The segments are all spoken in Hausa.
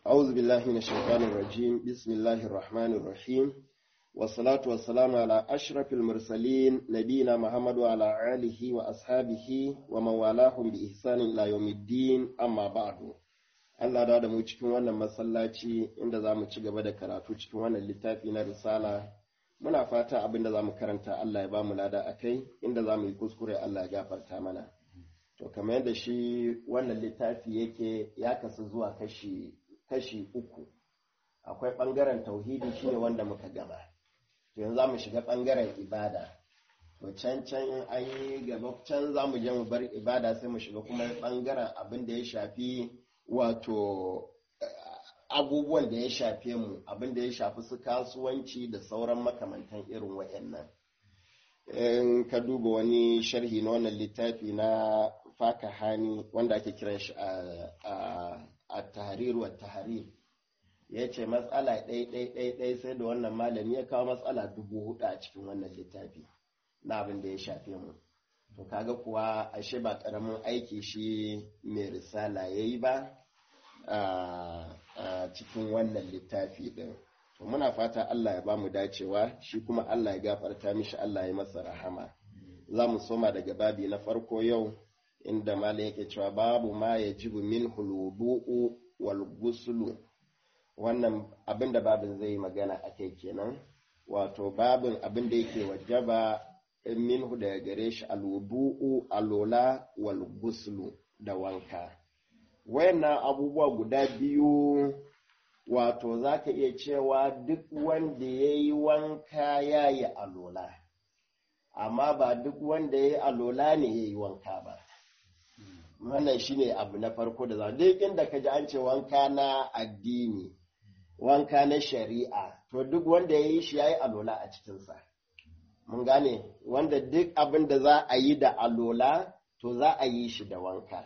أعوذ بالله من الشيطان الرجيم بسم الله الرحمن الرحيم والصلاة والسلام على أشرف المرسلين نبينا محمد وعلى آله وأصحابه ومن والاهم بإحسان إلى يوم الدين أما بعد Allah da mu cikin wannan masallaci inda za mu ci gaba da karatu cikin wannan littafi na risala muna fata abin da za mu karanta Allah ya ba mu lada a kai inda za mu yi kuskure Allah ya gafarta mana to kamar yadda shi wannan littafi yake ya kasu zuwa kashi kashi uku akwai ɓangaren tauhidi shine wanda muka gaba to yanzu za mu shiga ɓangaren ibada to can can in an yi gaba can za mu je mu bar ibada sai mu shiga kuma ɓangaren abin da ya shafi wato abubuwan da ya shafe mu abin da ya shafi su kasuwanci da sauran makamantan irin waɗannan in ka duba wani sharhi na wannan littafi na fakahani wanda ake kiran shi a tahrir wa tahrir ya ce matsala ɗai sai da wannan malami ya kawo matsala dubu hudu a cikin wannan littafi na abin da ya shafe mu to kaga kuwa ashe ba ƙaramin aiki shi mai risala ya yi ba a cikin wannan littafi ɗin to muna fata Allah ya ba mu dacewa shi kuma Allah ya gafarta mishi Allah ya masa rahama za mu soma daga babi na farko yau inda malam yake cewa babu ma ya jibu min hulubu'u wal guslu wannan abin da babin zai magana a kai kenan wato babin abin da yake wajaba minhu daga gare shi alwudu'u alola wal guslu da wanka wayannan abubuwa guda biyu wato za ka iya cewa duk wanda ya yi wanka ya yi alola amma ba duk wanda ya yi alola ne ya yi wanka ba wannan shine abu na farko da za duk inda ka ji an ce wanka na addini wanka na shari'a to duk wanda ya yi shi ya yi alola a cikinsa mun gane wanda duk abin da za a yi da alola to za a yi shi da wanka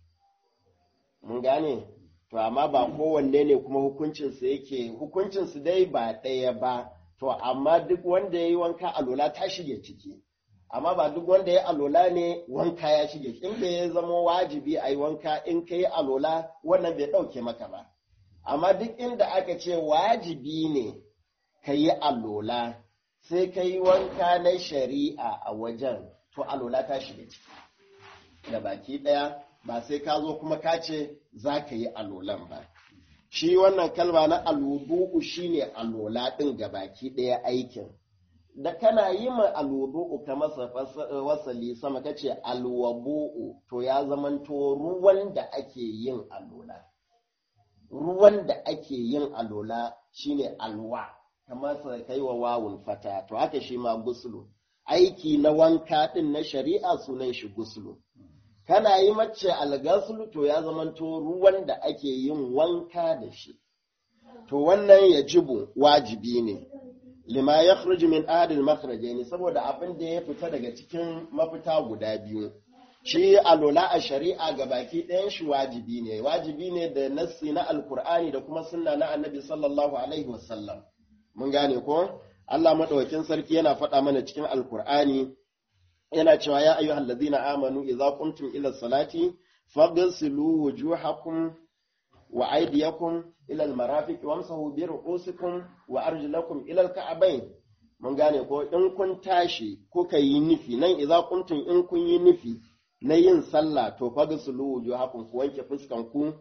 mun gane to amma ba kowanne ne kuma hukuncinsu yake hukuncinsu dai ba ɗaya ba to amma duk wanda ya yi wanka alola ta shige ciki amma ba duk wanda ya alola ne wanka ya shige inda ya zama wajibi a yi wanka in ka yi alola wannan bai ɗauke maka ba amma duk inda aka ce wajibi ne ka yi alola sai ka yi wanka na shari'a a wajen to alola ta shiga ciki da baki ɗaya ba sai ka zo kuma ka ce za ka yi alolan ba shi wannan kalma na alubu'u shine alola ɗin ga baki ɗaya aikin da kana yi ma alwudu'u ka masa wasali sama ka ce alwabu'u to ya zamanto ruwan da ake yin alola ruwan da ake yin alola shine alwa kamar sa kai wa wawun fata to haka shi ma gusulu aiki na wanka din na shari'a sunan shi gusulu kana yi mace algasulu to ya zamanto ruwan da ake yin wanka da shi to wannan ya jibu wajibi ne lima ya min adil makhrajaini saboda abin da ya fita daga cikin mafita guda biyu shi alola a shari'a ga baki ɗayan shi wajibi ne wajibi ne da nassi na alkur'ani da kuma sunna na annabi sallallahu alaihi wasallam mun gane ko Allah madaukakin sarki yana faɗa mana cikin alkur'ani yana cewa ya ayyuhal ladzina amanu idza qumtum ila salati faghsilu wujuhakum wa aydiyakum ila almarafiq wamsahu bi ru'usikum wa arjulakum ila alka'bayn mun gane ko in kun tashi kuka yi nufi nan idza qumtum in kun yi nufi na yin sallah to fagsulu wujuhakum ku wanke fuskan ku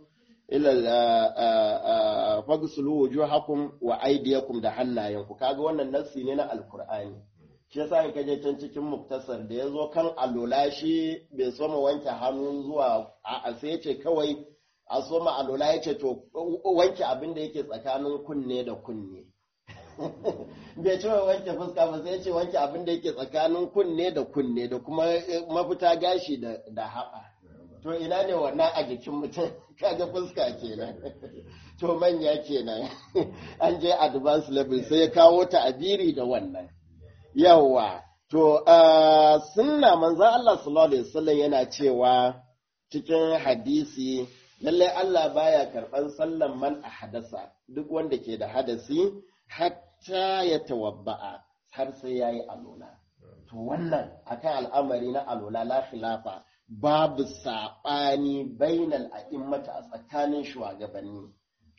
ila fagsulu wujuhakum wa aydiyakum da hannayenku kaga wannan nassi ne na alqur'ani shi yasa in kaje can cikin muktasar da yazo kan alola shi bai soma wanke hannu zuwa a sai yace kawai a soma alola yace to wanke abin da yake tsakanin kunne da kunne bai ce wanke fuska ba sai ce wanke abin da yake tsakanin kunne da kunne da kuma mafita gashi da haɓa to ina ne wannan a jikin mutum kaga fuska kenan to manya kenan an je advanced level sai ya kawo ta abiri da wannan yawa to sunna manzan Allah sallallahu alaihi wasallam yana cewa cikin hadisi lallai Allah baya karɓan sallan man a hadasa duk wanda ke da hadasi hatta ya tawabba'a har sai ya yi alola. To wannan akan al'amari na alola la khilafa babu saɓani bainal a'immata a tsakanin shugabanni.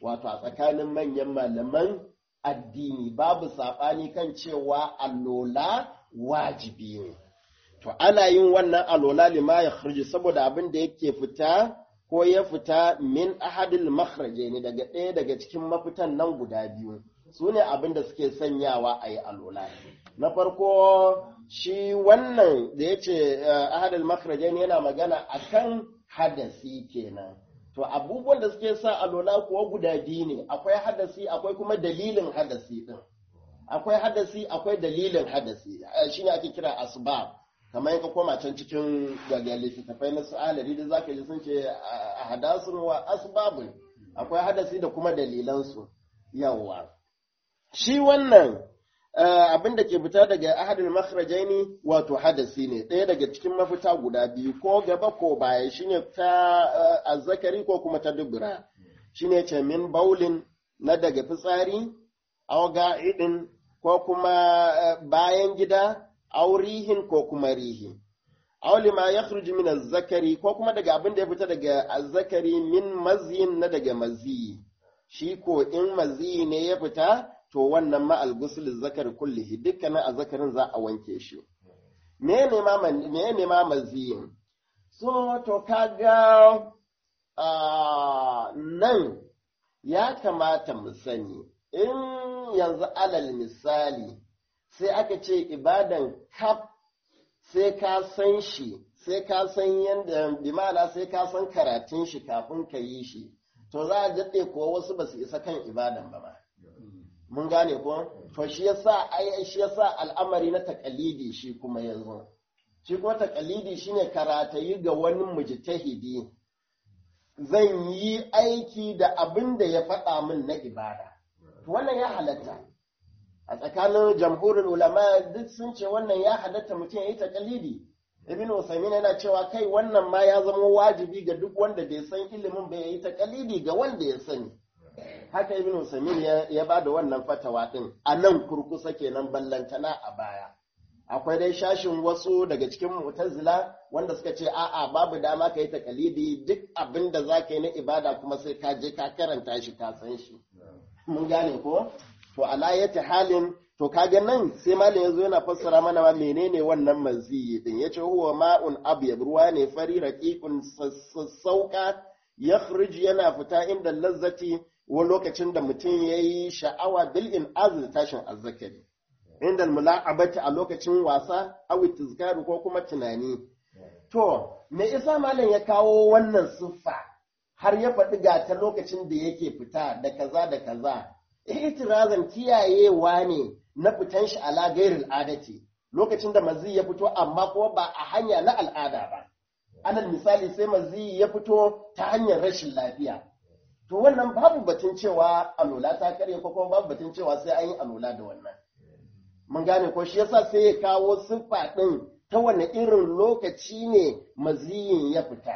wato a tsakanin manyan malaman addini babu saɓani kan cewa alola wajibi ne to ana yin wannan alola lima ya kharji saboda abin da yake fita ko ya fita min ahadil makhraje ne daga ɗaya daga cikin mafitan nan guda biyu su ne abin da suke sanyawa a yi alola na farko shi wannan da ya ce ahadil makhraje ne yana magana akan hadasi kenan to abubuwan da suke sa alola kuwa guda biyu ne akwai hadasi akwai kuma dalilin hadasi din akwai hadasi akwai dalilin hadasi shine ake kira asbab kamar ka koma can cikin daga littattafai na su alari da zaka ji sun ce a hadasun wa asbabun akwai hadasi da kuma dalilansu yawa shi wannan abin da ke fita daga ahadul makhrajaini wato hadasi ne ɗaya daga cikin mafita guda biyu ko gaba ko baya shine ta azzakari ko kuma ta dubura shine ce min baulin na daga fitsari aw ga'idin ko kuma bayan gida aw rihin ko kuma rihi aw lima yakhruju min azzakari ko kuma daga abin da ya fita daga azzakari min mazyin na daga maziyi shi ko in maziyi ne ya fita to wannan ma'al gusul zakar kullihi dukkanin azzakarin za a wanke shi me ne ma maziyin so to kaga nan ya kamata mu sani in yanzu alal misali sai aka ce ibadan kaf sai ka san shi sai ka san yadda bimana sai ka san karatun shi kafin ka yi shi to za a daɗe ko wasu ba su isa kan ibadan ba ma mun gane ko to shi yasa ai shi yasa al'amari na takalidi shi kuma yanzu shi kuma takalidi shine karatayi ga wani mujtahidi zan yi aiki da abin da ya faɗa min na ibada wannan ya halatta a tsakanin jamhurin ulama duk sun ce wannan ya halatta mutum ya yi takalidi ibn usaimin yana cewa kai wannan ma ya zama wajibi ga duk wanda bai san ilimin bai yi takalidi ga wanda ya sani haka ibn usaimin ya ba da wannan fatawa din a nan kurkusa kenan ballantana a baya akwai dai shashin wasu daga cikin mu'tazila wanda suka ce a'a babu dama ka yi takalidi duk abin da za ka yi na ibada kuma sai ka je ka karanta shi ka san shi mun gane ko to alayati halin to kaga nan sai malam yazo yana fassara mana ma menene wannan maziyi din yace huwa ma'un abyad ruwa ne fari raqiqun sassauka yakhruj yana fita inda lazzati wani lokacin da mutum yayi sha'awa bil in azl tashin azzakari inda mula'abati a lokacin wasa awi tizkaru ko kuma tunani to me isa malam ya kawo wannan siffa har ya faɗi ga ta lokacin da yake fita da kaza da kaza itirazan kiyayewa ne na fitan shi ala gairil adati lokacin da mazi ya fito amma kuma ba a hanya na al'ada ba alal misali sai mazi ya fito ta hanyar rashin lafiya to wannan babu batun cewa alola ta karye ko kuma babu batun cewa sai an yi alola da wannan mun gane ko shi yasa sai ya kawo siffa din ta wani irin lokaci ne maziyin ya fita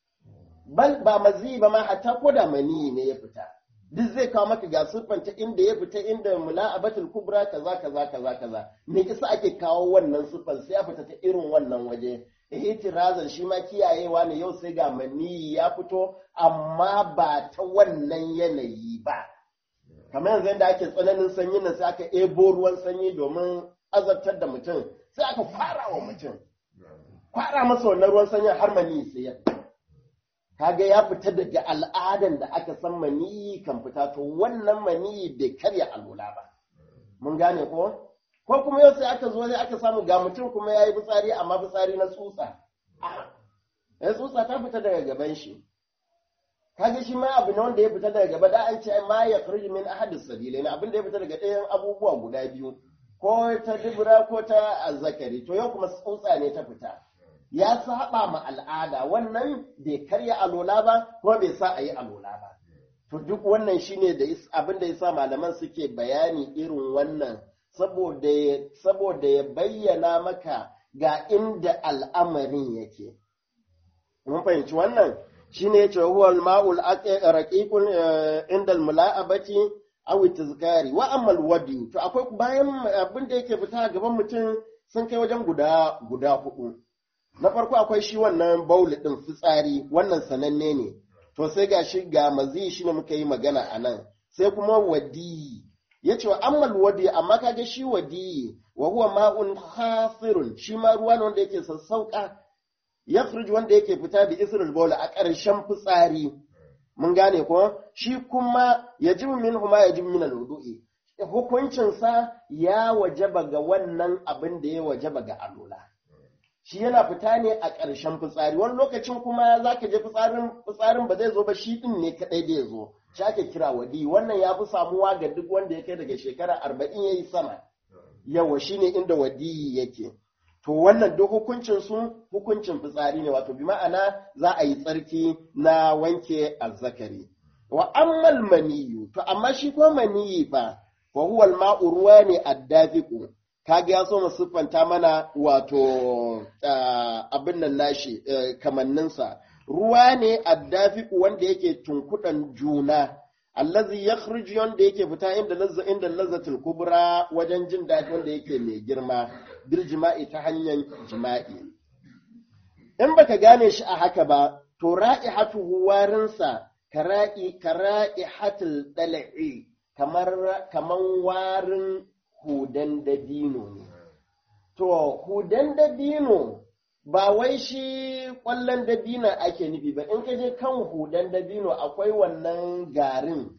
bal ba maziyi ba ma hatta ko da maniyi ne ya fita duk zai kawo maka ga siffanta inda ya fita inda mula'abatul kubra kaza kaza kaza kaza me yasa ake kawo wannan siffan sai ya fita ta irin wannan waje ihtirazan shi ma kiyayewa ne yau sai ga maniyi ya fito amma ba ta wannan yanayi ba kamar yanzu yadda ake tsananin sanyi nan sai aka ebo ruwan sanyi domin azabtar da mutum sai aka fara wa mutum fara masa wannan ruwan sanyin har maniyi sai ya fita kaga ya fita daga al'adan da aka san maniyi kan fita to wannan maniyi bai karya alula ba mun gane ko ko kuma yau sai aka zo sai aka samu ga mutum kuma ya yi fitsari amma fitsari na tsutsa ya tsutsa ta fita daga gaban shi kaga shi ma abu ne wanda ya fita daga gaba da an ce ma ya kharji min ahadis sabilai na abin da ya fita daga ɗayan abubuwa guda biyu ko ta dubura ko ta azzakari to yau kuma tsutsa ne ta fita ya saba ma al'ada wannan bai karya alola ba kuma bai sa a yi alola ba to duk wannan shine da abin da yasa malaman suke bayani irin wannan saboda saboda ya bayyana maka ga inda al'amarin yake mun fahimci wannan shine yace huwa al-ma'ul raqiqun inda al-mula'abati aw tizkari wa amma al-wadi to akwai bayan abin da yake fita gaban mutum sun kai wajen guda guda hudu na farko akwai shi wannan bauli ɗin fitsari wannan sananne ne to sai ga shi ga mazi shi ne muka yi magana a nan sai kuma wadiyi ya ce wa ammal wadi amma kaga shi wadiyi wa huwa ma'un hafirun shi ma ruwa ne wanda yake sassauka ya wanda yake fita da israel bola a ƙarshen fitsari mun gane ko shi kuma ya ji min huma ya ji min alwudu'i hukuncinsa ya wajaba ga wannan abin da ya wajaba ga alola shi yana fita ne a ƙarshen fitsari wani lokacin kuma za ka je fitsarin ba zai zo ba shi ɗin ne kaɗai da ya zo shi ake kira wadi wannan ya fi samuwa ga duk wanda ya kai daga shekara arba'in ya yi sama yawa shi ne inda wadi yake to wannan duk hukuncin su hukuncin fitsari ne wato bi ma'ana za a yi tsarki na wanke azzakari wa ammal maniyu to amma shi ko maniyi fa wa huwa al-ma'u ruwa ne addafiqu kaga ya so mu siffanta mana wato abin nan nashi kamanninsa ruwa ne addafiqu wanda yake tunkudan juna allazi yakhruju wanda yake fita inda lazza inda lazzatul kubra wajen jin daɗi wanda yake mai girma bil jima'i ta hanyar jima'i in baka gane shi a haka ba to ra'ihatu warinsa kara'i kara'ihatul dal'i kamar kaman warin hudan dabino ne to hudan dabino ba wai shi ƙwallon dabino ake nufi ba in ka je kan hudan dabino akwai wannan garin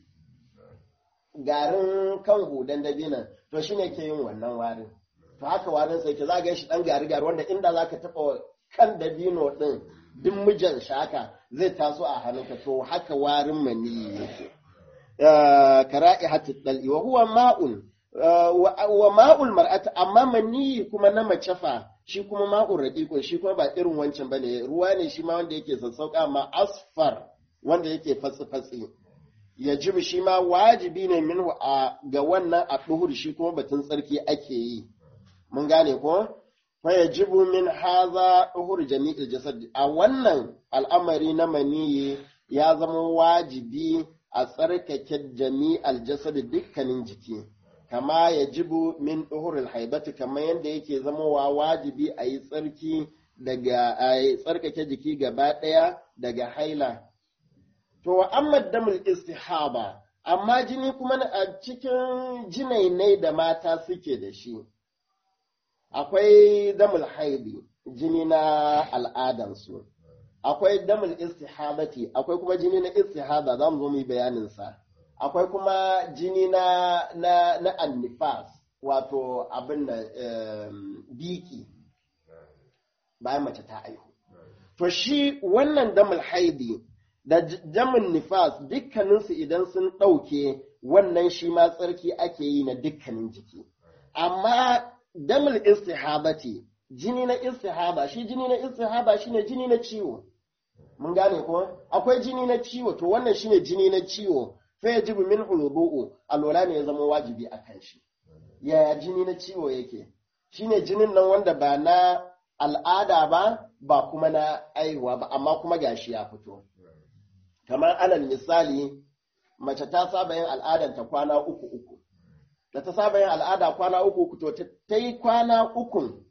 garin kan hudan dabino to shi ne ke yin wannan warin to haka warin sai ke zaga shi ɗan gari gari wanda inda za ka taɓa kan dabino ɗin duk mijan shaka zai taso a hannunka to haka warin maniyi yake kara'i hatta dal'i wa huwa ma'un wa ma'ul mar'ata amma maniyi kuma na mace fa shi kuma ma'ul raqiqun shi kuma ba irin wancan bane ruwa ne shi ma wanda yake sassauka ma asfar wanda yake fatsi fatsi yajib shi ma wajibi ne minhu a ga wannan a duhur shi kuma batun tsarki ake yi mun gane ko fa yajibu min haza duhur jami'il jasad a wannan al'amari na maniyi ya zama wajibi a tsarkake jami'al jasad dukkanin jiki kama ya jibu min ɗuhurul haibatu kamar yadda yake zamowa wajibi a yi tsarki daga a tsarkake jiki gaba ɗaya daga haila. To wa amma damul istihaba amma jini kuma a cikin jinainai da mata suke da shi. Akwai damul haibi jini na al'adansu. Akwai damul istihabati akwai kuma jini na istihaba za mu zo mu yi bayaninsa. akwai kuma jini na na na annifas wato abin da biki bayan mace ta aihu to shi wannan damul haidi da damin nifas dukkaninsu idan sun ɗauke wannan shi ma tsarki ake yi na dukkanin jiki amma damul istihabati jini na istihaba shi jini na istihaba shine jini na ciwo mun gane ko akwai jini na ciwo to wannan shine jini na ciwo fa yajibu min hulubu'u alwala ne ya zama wajibi a kan shi yaya jini na ciwo yake shine jinin nan wanda ba na al'ada ba ba kuma na aihuwa ba amma kuma gashi ya fito kamar alal misali mace ta saba yin al'adar ta kwana uku uku da ta saba yin al'ada kwana uku uku to ta yi kwana ukun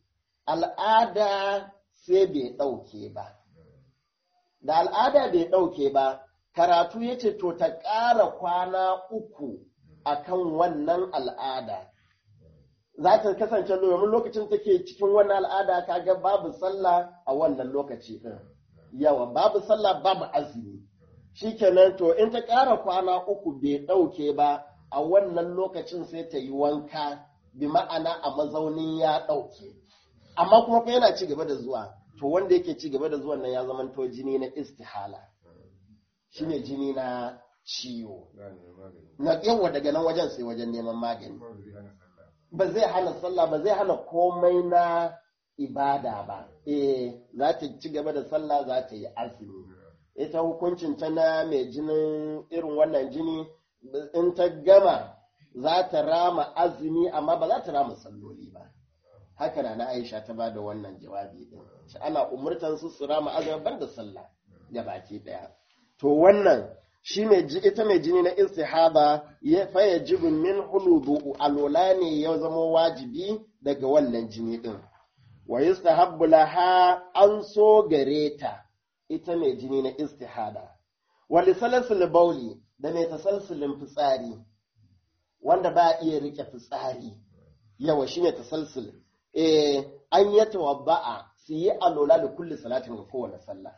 al'ada sai bai ɗauke ba da al'ada bai ɗauke ba karatu ya ce to ta ƙara kwana uku a kan wannan al'ada za ta kasance domin lokacin take cikin wannan al'ada kaga babu sallah a wannan lokaci ɗin yawa babu sallah babu azumi shikenan to in ta ƙara kwana uku bai ɗauke ba a wannan lokacin sai ta yi wanka bi ma'ana a mazaunin ya ɗauke amma kuma fa yana ci gaba da zuwa to wanda yake ci gaba da zuwan nan ya zamanto jini na istihala shine jini na ciwo na yawa daga nan wajen sai wajen neman magani ba zai hana sallah ba zai hana komai na ibada ba eh za ta ci gaba da sallah za ta yi azumi ita hukuncin ta na mai jinin irin wannan jini in ta gama za ta rama azumi amma ba za ta rama salloli ba haka na Aisha ta ba da wannan jawabi din ana umurtan su su rama azumi ban da sallah ga baki daya to wannan shi mai ita mai jini na istihaba ya faya jibin min hulubu alola ne ya zama wajibi daga wannan jini din wa yustahabbu laha an so gare ta ita mai jini na istihada wali salasul bauli da mai tasalsulin fitsari wanda ba iya rike fitsari yawa shine tasalsul eh an yi tawabba'a su yi alola da kulli salatin ga kowane sallah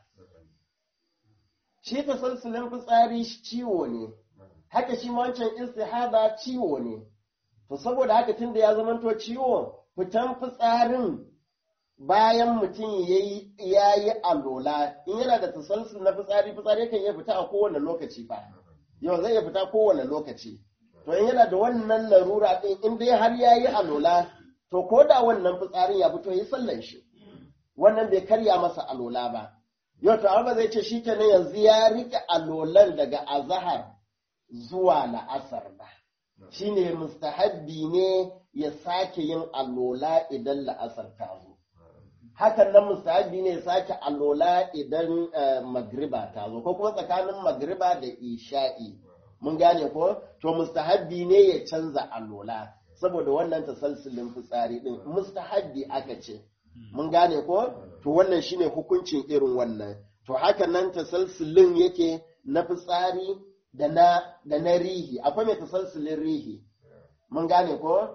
shi tasalsulin fitsari ciwo ne haka shi wancan istihada ciwo ne to saboda haka tunda ya zamanto ciwo fitan fitsarin bayan mutum ya yi alola in yana da tasalsul na fitsari fitsari kan iya fita a kowane lokaci fa yau zai iya fita kowane lokaci to in yana da wannan larura din in dai har ya yi alola to ko da wannan fitsarin ya fito yi sallan shi wannan bai karya masa alola ba yau to amma zai ce shi kenan yanzu ya rike alolan daga azahar zuwa la'asar ba shine mustahabbi ne ya sake yin alola idan la'asar ta zo hakan nan mustahabbi ne ya sake alola idan magriba ta zo ko kuma tsakanin magriba da isha'i mun gane ko to mustahabbi ne ya canza alola saboda wannan tasalsulin fitsari din mustahabbi aka ce mun gane ko to wannan shine hukuncin irin wannan to haka nan tasalsulin yake na fitsari da na da na rihi akwai mai tasalsulin rihi mun gane ko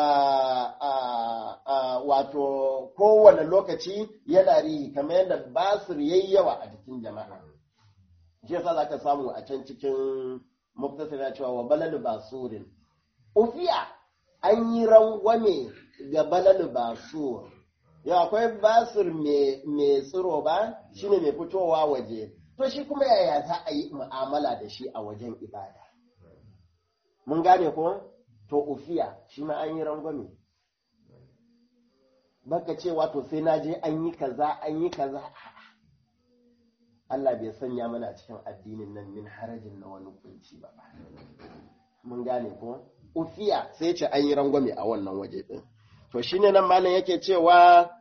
wato kowane lokaci yana rihi kamar yadda basir yayi yawa a jikin jama'a shi yasa zaka samu a can cikin muktasar cewa wa balal basurin ufiya an yi rangwame ga balal basur ya akwai basir mai tsiro ba shine mai fitowa waje to shi kuma yaya za a yi mu'amala da shi a wajen ibada mun gane ko to ufiya shi ma an yi rangwame baka ce wato sai na je an yi kaza an yi kaza Allah bai sanya mana cikin addinin nan min harajin na wani kunci ba mun gane ko ufiya sai ce an yi rangwame a wannan waje din to shine nan malam yake cewa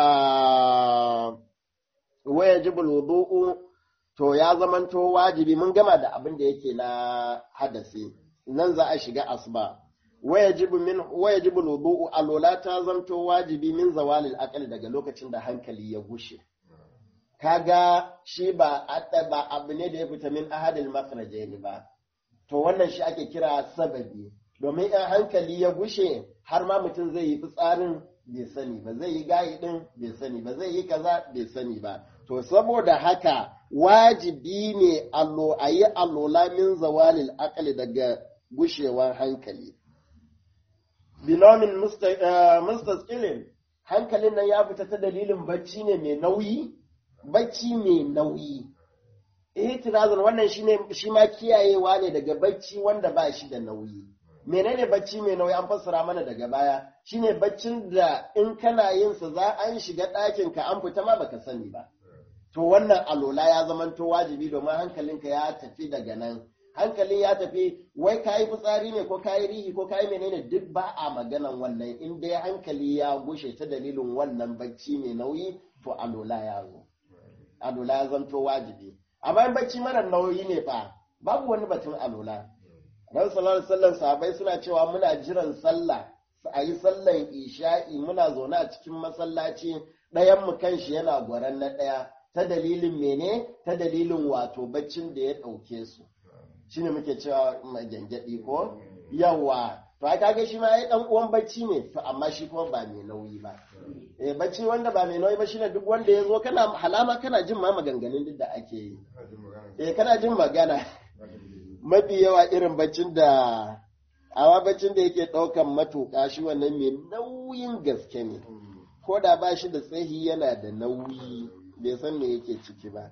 waya jibul wudu'u to ya zamanto wajibi mun gama da abin da yake na hadasi nan za a shiga asuba wayajibu min wayajibu wudu'u alola ta zanto wajibi min zawalil aqli daga lokacin da hankali ya gushe kaga shi ba ba abu ne da ya fita min ahadil makhrajaini ba to wannan shi ake kira sababi domin in hankali ya gushe har ma mutum zai yi fitsarin bai sani ba zai yi gayi din bai sani ba zai yi kaza bai sani ba to saboda haka wajibi ne allo a yi allola min zawalil aqli daga gushewar hankali binomin mustasqilin hankalin nan ya fita ta dalilin bacci ne mai nauyi bacci mai nauyi ihtirazun wannan shine shi ma kiyayewa ne daga bacci wanda ba shi da nauyi menene bacci mai nauyi an fassara mana daga baya shine baccin da in kana yin sa za an shiga ɗakin ka an fita ma baka sani ba to wannan alola ya zamanto wajibi domin hankalinka ya tafi daga nan hankalin ya tafi wai kayi fitsari ne ko kayi rihi ko kayi menene duk ba a maganan wannan in dai hankali ya gushe ta dalilin wannan bacci mai nauyi to alola ya zo alola ya zanto wajibi amma in bacci mara nauyi ne fa babu wani batun alola ran sallallahu alaihi sahabai suna cewa muna jiran sallah a yi sallan isha'i muna zaune a cikin masallaci ɗayan mu kanshi yana gwaran na ɗaya ta dalilin mene ta dalilin wato baccin da ya ɗauke su shine muke cewa gyangyaɗi ko yawa to ai kaga shi ma ai dan uwan bacci ne to amma shi kuma ba mai nauyi ba eh bacci wanda ba mai nauyi ba shine duk wanda ya zo kana halama kana jin ma maganganun duk da ake yi eh kana jin magana mafi yawa irin baccin da awa baccin da yake ɗaukan matuƙa shi wannan mai nauyin gaske ne ko da ba shi da tsahi yana da nauyi bai san me yake ciki ba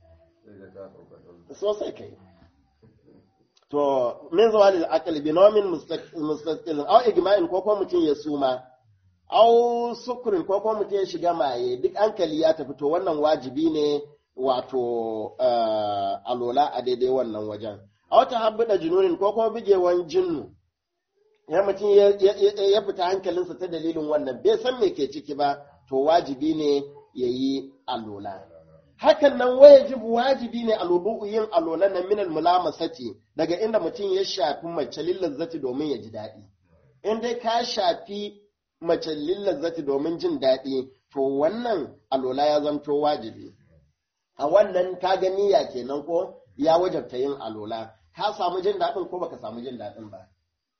sosai kai to min zawalil aql bi nawmin mustaqil aw igma'in ko ko mutum ya suma aw sukrin ko ko mutum ya shiga maye duk hankali ya tafi to wannan wajibi ne wato alola a daidai wannan wajen aw tahabbuda jununin ko ko bigewan jinnu ya mutum ya fita hankalinsa ta dalilin wannan bai san me ke ciki ba to wajibi ne yayi alola hakan nan wajibu wajibi ne alubu yin alolan nan minal mulamasati daga inda mutum ya shafi mace lillazzati domin ya ji daɗi in dai ka shafi mace lillazzati domin jin daɗi to wannan alola ya zanto wajibi a wannan ka ga niyya kenan ko ya wajabta yin alola ka samu jin daɗin ko baka samu jin daɗin ba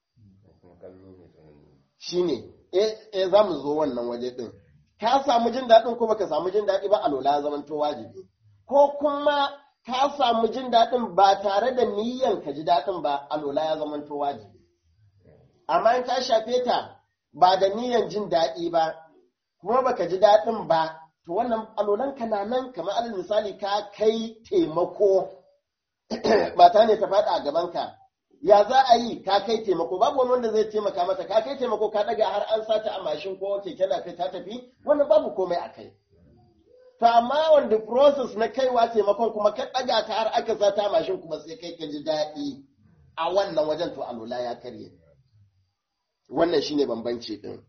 shine eh eh za mu zo wannan waje din ka samu jin daɗin ko baka samu jin daɗi ba alola ya zamanto wajibi ko kuma ka samu jin daɗin ba tare da niyyan ka ji daɗin ba alola ya zamanto wajibi amma in ka shafe ta ba da niyyan jin daɗi ba kuma baka ji daɗin ba to wannan alolan ka na nan kamar alal misali ka kai taimako mata ne ta faɗa a gaban ka ya za a yi ka kai taimako babu wani wanda zai taimaka mata ka kai taimako ka ɗaga har an sata a mashin ko keke na kai ta tafi wannan babu komai a kai to amma wanda process na kaiwa taimakon kuma ka ɗaga ta har aka sata a mashin kuma sai kai ka ji daɗi a wannan wajen to alola ya karye wannan shine bambanci din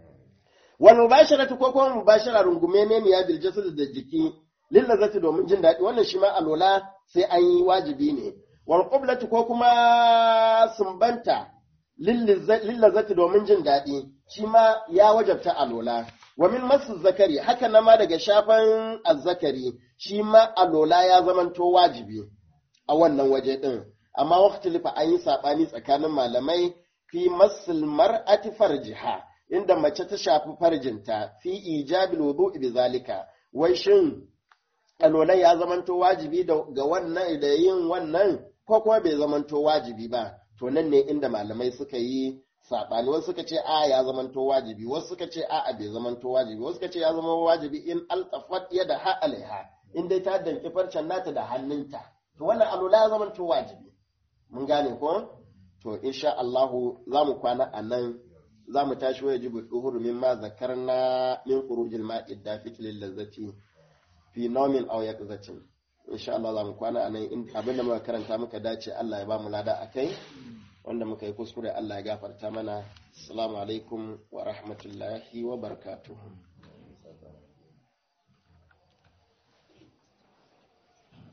wal mubasharatu ko kuma mubashara rungume ne ya bil jasad da jiki lillazati domin jin daɗi wannan shi ma alola sai an yi wajibi ne wal qiblatu ko kuma sumbanta lillazati domin jin daɗi shi ma ya wajabta alola wa min masu zakari haka na ma daga shafan azzakari shi ma alola ya zamanto wajibi a wannan waje din amma waqti lifa an yi sabani tsakanin malamai fi masul mar'ati farjiha inda mace ta shafi farjinta fi ijabil wudu'i bi zalika wai shin alolan ya zamanto wajibi ga wannan da yin wannan ko kuma bai zamanto wajibi ba to nan ne inda malamai suka yi saɓani wasu suka ce a ya zamanto wajibi wasu suka ce a a bai zamanto wajibi wasu suka ce ya zama wajibi in altafat ya da ha alaiha in dai ta danki farcen nata da hannunta to wannan alola ya zamanto wajibi mun gane ko to insha Allahu za mu kwana a nan za mu tashi wa yajibu duhur mimma zakarna min khurujil ma'i dafiq lil lazzati fi naumin aw yaqzatin insha Allah za mu kwana anan in abinda muka karanta muka dace Allah ya ba mu lada akai wanda muka yi kuskure Allah ya gafarta mana assalamu alaikum wa rahmatullahi wa barakatuh